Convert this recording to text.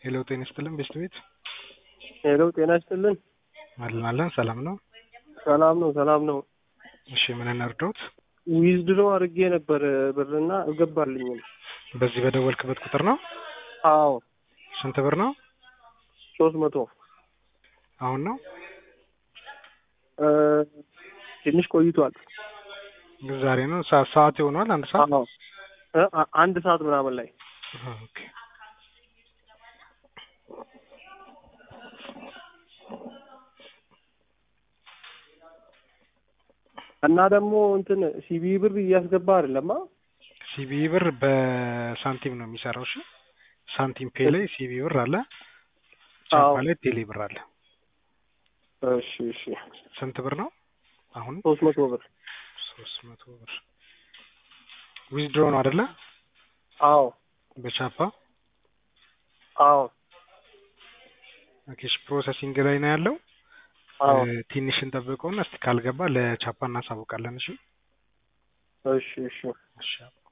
ሄሎ ጤና ይስጥልን ቤስት ቤት ሄሎ ጤና ይስጥልን። አለን አለን ሰላም ነው። ሰላም ነው ሰላም ነው። እሺ ምን እንርዳዎት? ዊዝድሮ አድርጌ ነበር ብርና እገባልኝም። በዚህ በደወልክበት ቁጥር ነው? አዎ ስንት ብር ነው? ሶስት መቶ አሁን ነው? እ ትንሽ ቆይቷል። ዛሬ ነው? ሰ- ሰዓት ይሆኗል? አንድ ሰዓት? አዎ እ አ- አንድ ሰዓት ምናምን ላይ ኦኬ እና ደግሞ እንትን ሲቢ ብር እያስገባ አይደለማ። ሲቢ ብር በሳንቲም ነው የሚሰራው። እሺ ሳንቲም ፔ ላይ ሲቢ ብር አለ፣ ቻፓ አዎ። ላይ ቴሌ ብር አለ። እሺ እሺ ስንት ብር ነው አሁን? ሶስት መቶ ብር ሶስት መቶ ብር ዊዝድሮ ነው አይደለ? አዎ በቻፓ አዎ ኦኬ። እሺ ፕሮሰሲንግ ላይ ነው ያለው። አዎ እ፣ ትንሽ እንጠብቀውና እስቲ ካልገባ ለቻፓ እናሳውቃለን። እሺ እሺ እሺ እሺ